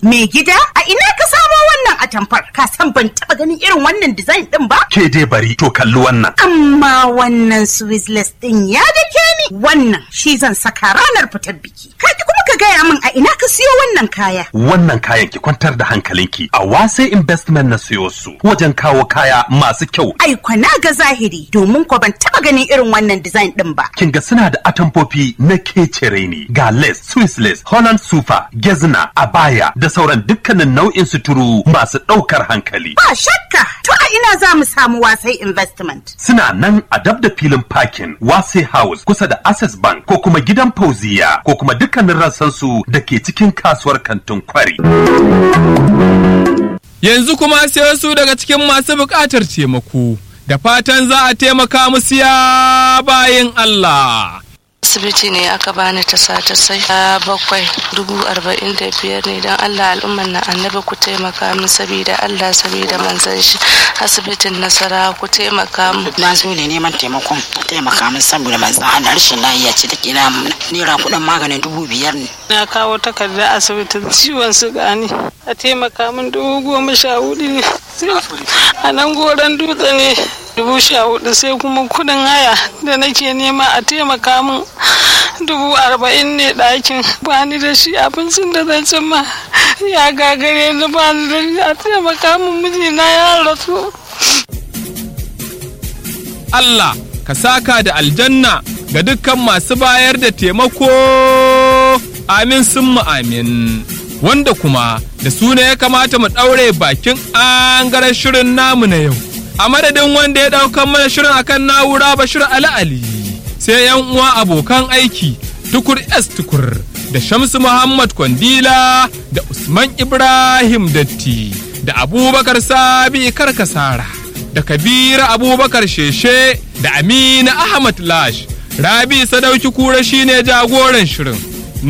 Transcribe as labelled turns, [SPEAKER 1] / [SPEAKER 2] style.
[SPEAKER 1] Me gida a ina ka samo wannan atamfar? Ka san ban taba ganin irin wannan design din ba?
[SPEAKER 2] Ke dai bari to kalli wannan.
[SPEAKER 1] Amma wannan Swiss din ya dake ni. Wannan shi zan saka ranar fitar biki. Ka ki kuma ka gaya min a ina ka siyo wannan kaya.
[SPEAKER 2] Wannan kayan ki kwantar da hankalinki a wase investment na siyo su wajen kawo kaya masu kyau.
[SPEAKER 1] Ai kwana ga zahiri domin ko ban taba ganin irin wannan design din ba.
[SPEAKER 2] Kin ga suna da atamfofi na kecere ne ga lace, Swiss lace, Holland sufa, gezna, abaya da sauran dukkanin nau'in suturu masu ɗaukar hankali.
[SPEAKER 1] Ba shakka to a ina za mu samu wasai investment.
[SPEAKER 2] Suna nan a dab da filin parking Wase House kusa da Access Bank ko kuma gidan Fauziya ko kuma dukkanin rassansu da ke cikin kasuwar kantin kwari.
[SPEAKER 3] Yanzu kuma sai wasu daga cikin masu buƙatar taimako, da fatan za a taimaka musu ya bayin Allah.
[SPEAKER 4] asibiti ne aka bani ta sata sai a bakwai dubu arba'in da biyar ne don allah al'umman na annabi ku taimaka min sabida allah sabida manzan shi asibitin nasara ku taimaka min
[SPEAKER 5] na zo ne neman taimakon a taimaka min saboda manzan allah rashin lafiya ce take na naira kuɗin maganin dubu biyar ne
[SPEAKER 4] na kawo takardar asibitin ciwon suga ne a taimaka min dubu goma sha hudu ne a nan goron dutse ne dubu sha hudu sai kuma kudin haya da nake nema a taimaka min dubu arba'in ne ɗakin ba ni da shi abincin da zan ci ma ya gagare ni ba ni da shi a taimaka min mijina ya rasu
[SPEAKER 3] Allah ka saka da aljanna ga dukkan masu bayar da taimako amin sun amin wanda kuma da su ne ya kamata mu ɗaure bakin an shirin namu na yau a madadin wanda ya ɗaukan mana shirin akan na'ura bashir ali ali sai yan uwa abokan aiki tukur s tukur da shamsu muhammad kwandila da usman ibrahim datti da abubakar sabi karkasara da kabira abubakar sheshe da amina ahmad lash rabi sadauki kura shine jagoran shirin